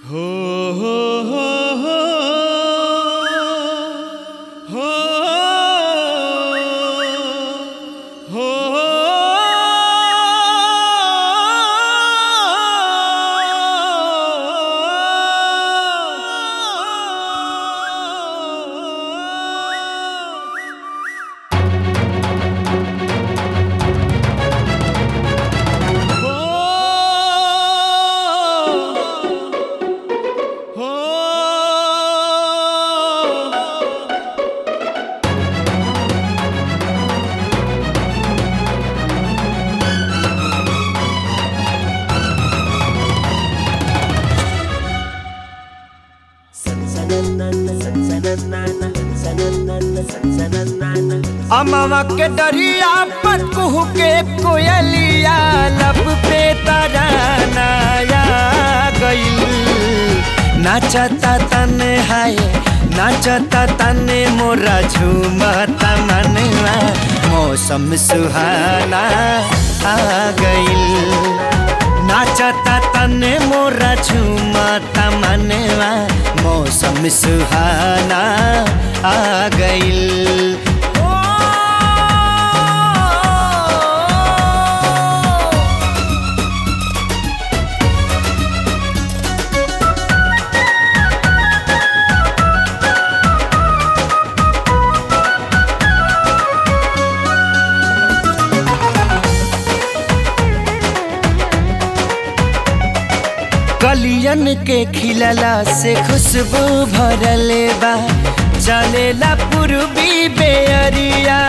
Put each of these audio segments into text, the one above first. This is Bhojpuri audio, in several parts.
हो हो हो हो हो हो अमवा के डरिया पर कुहू के कोयलिया लब पे तरानाया गईल नाचता तन हाय नाचता तने मोरा झूमता मनवा मौसम सुहाना आ गईल नाचता तने मोरा झूमता मनवा मौसम सुहाना आ गईल कलियन के खिलला से खुशबू भरले बा चलेला पूर्वी बेअरिया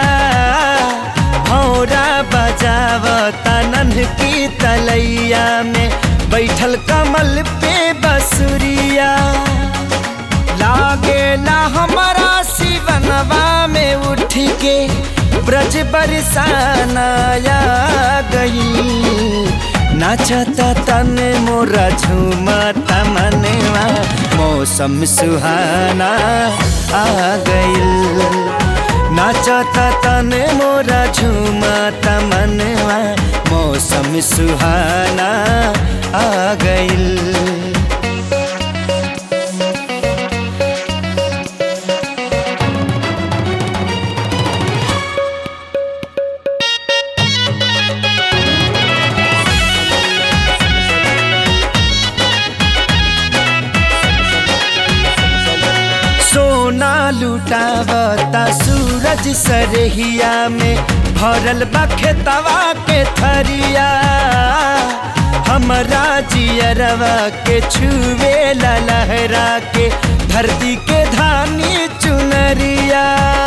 भौरा बजावता नन्ह की तलैया में बैठल कमल पे बसुरिया लागेला हमारा शिवनवा में उठ के ब्रज बरसानाया गई नाचता तन मोरा झूमता मनवा मौसम सुहाना आ गईल नाचता तन मोरा झूमता मनवा मौसम सुहाना आ गईल सोना लुटावता सूरज सरहिया में भरल बा खेतवा के थरिया हमरा जियरवा के छुए ला लहरा के धरती के धानी चुनरिया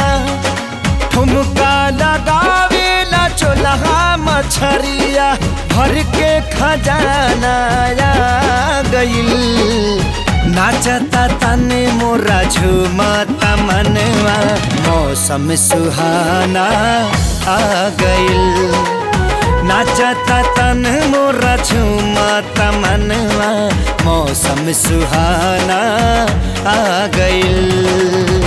ठुमका लगावे ला चोलहा मछरिया भर के खजाना आ गईल नाचता तने मोरा झूमता मनवा मौसम सुहाना आ गईल नाचता तन मोरा झूमता मनवा मौसम सुहाना आ गईल